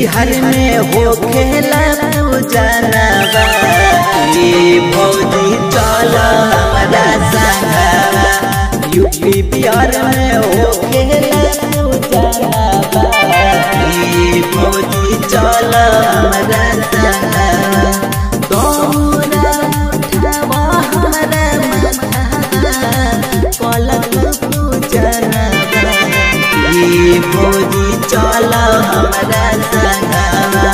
बिहार में हो खेला पूजनवा ये भौजी चल हमारा संगवा यूपी बिहार में हो खेला पूजनवा ये भौजी चल हमारा संगवा दौरा उठावा हमारा माथा पलक पूजनवा ये भौजी चल हमारा संगवा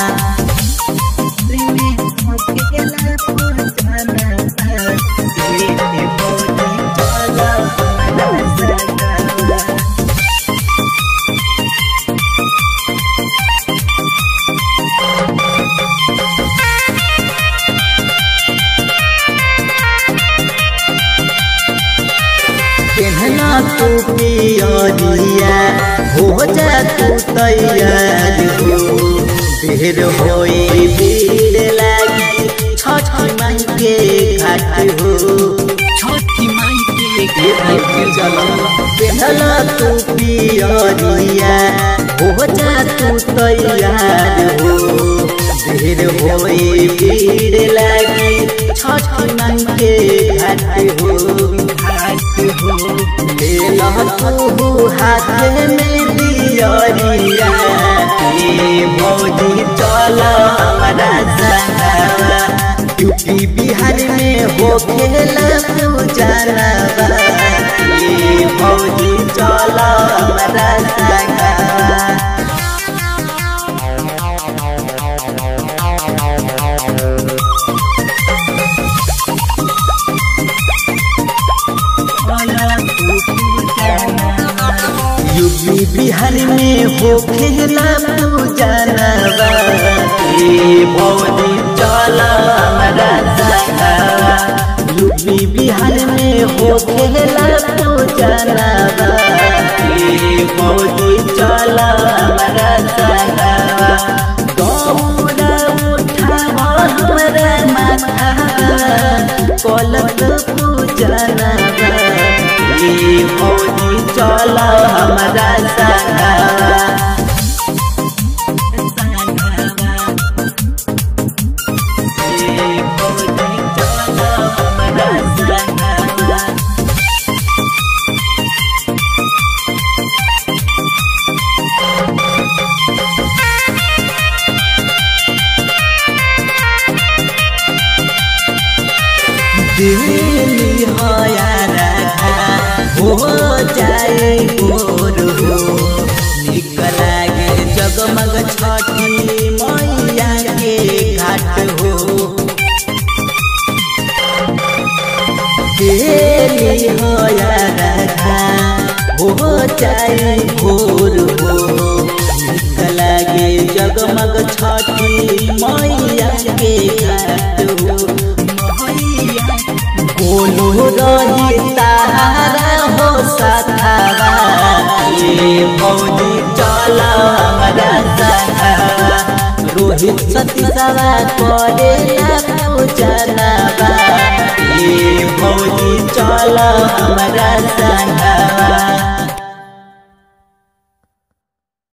केहना तू पियरिया हो जा तू तैयार हो देर होई भीड़ लागी छठ माई के घाट हो छठी माई के घाट चलो केहना तू पियरिया हो जा तू तैयार हो देर होई भीड़ लागी छठ माई के घाट हो घाट हो ले तू हाथ में दियरिया ये भौजी चल हमारा संगवा यूपी बिहार में हो खेला पूजनवा ये भौजी चल हमारा संगवा यूपी बिहार में हो खेला पूजनवा ये भौजी चल हमारा संगवा यूपी बिहार में हो खेला पूजनवा ये भौजी चल हमारा संगवा गौरा उठावा हमारा माथा कलक पूजनवा ये भौजी चल हमारा संगवा ये भौजी चल हमारा संगवा दिल्ली हो यारा हो जाए गोर हो निकला गे जगमग छठी मैया के घाट हो दिल्ली हो यारा हो जाए गोर हो निकला गे जगमग छठी मैया के घाट हो मैया बोलो रही तारा हो सखावा ये भौजी चल हमारा सखावा रोहित सतीसवा करे पूजनवा ये भौजी चल हमारा संगवा